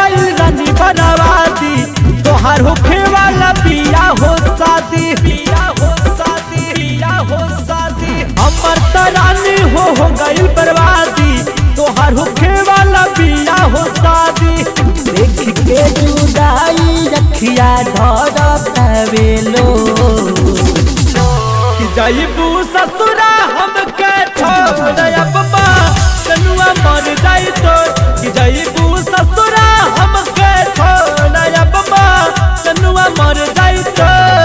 जाई रानी बनवादी तोहार होखे वाला पिया हो शादी पिया हो शादी पिया हो शादी हमर त रानी हो हो गइल बर्बादी तोहार होखे वाला पिया हो शादी देख के जुदाई रखिया धरतावेलो कि जाइबू ससुरा हमके छोड़ अब्बा तनुआ मर जाई तो कि जाइबू ससुरा हमके छोड़ अब्बा तनुआ मर जाई तो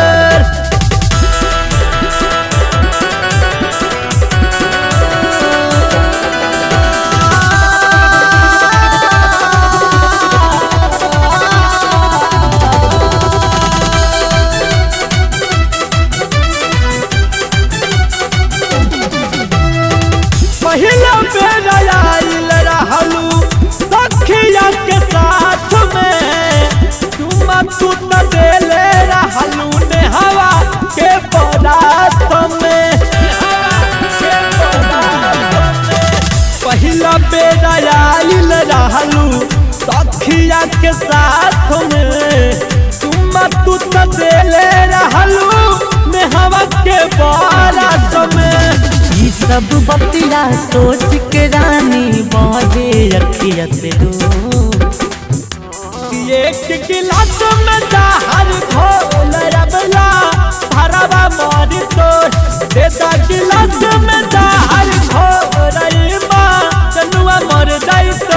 पहिला बेर आइल रहलू सखिया के साथ में तुम तू त देले रहलू ने हवा के पदार्थ में के पदार्थ में। पहिला बेर आइल रहलू सखिया के साथ में तुम तू त देले रहलू ने हवा के पदार्थ में ई सब बतिया सोच के रानी बहे रखिया से रो एक गिलास में जहर घोल रबला भरवा मारी तो देता गिलास में जहर घोल रईमा चनुआ मर जाई तो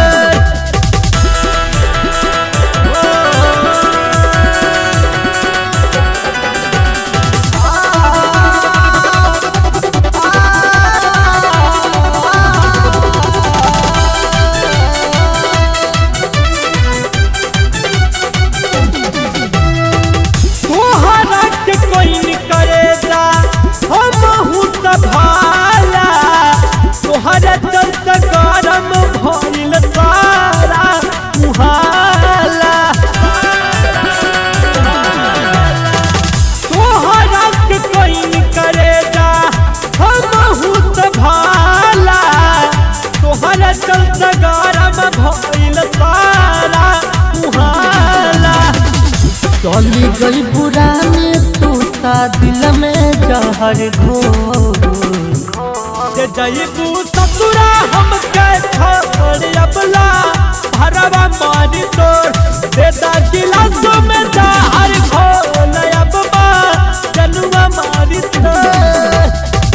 तोहरा के कोई न करेगा हम हूँ त भाला तोहरा चलत गरम भइल सारा मुहाला तोहरा के कोई न करेगा हम हूँ त भाला तोहरा चलत गरम भइल सारा मुहाला चली गई पुराने तू ता दिल में जहर घोर जे जईबू ससुरा हमके छोड़ अबला भरवा मारी तोड़ देता गिलास में जहर घोल अबमा जनुआ मारी तोड़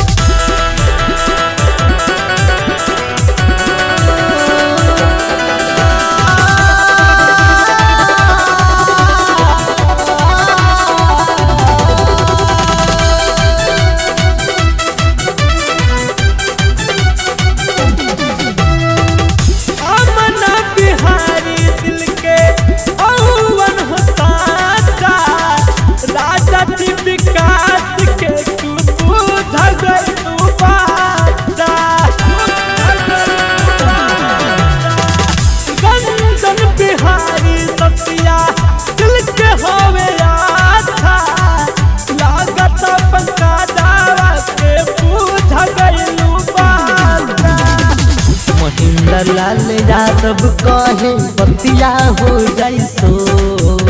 अमना बिहारी दिल के औवन हो साचा राजा जी विकास के तू बुझ गई तू बाचा गंजन बिहारी ससिया दिल के होवे आछा लागत पंका दावा के बुझ गई बाचा महेंद्र लाल यादव कहे बतिया हो जाई सो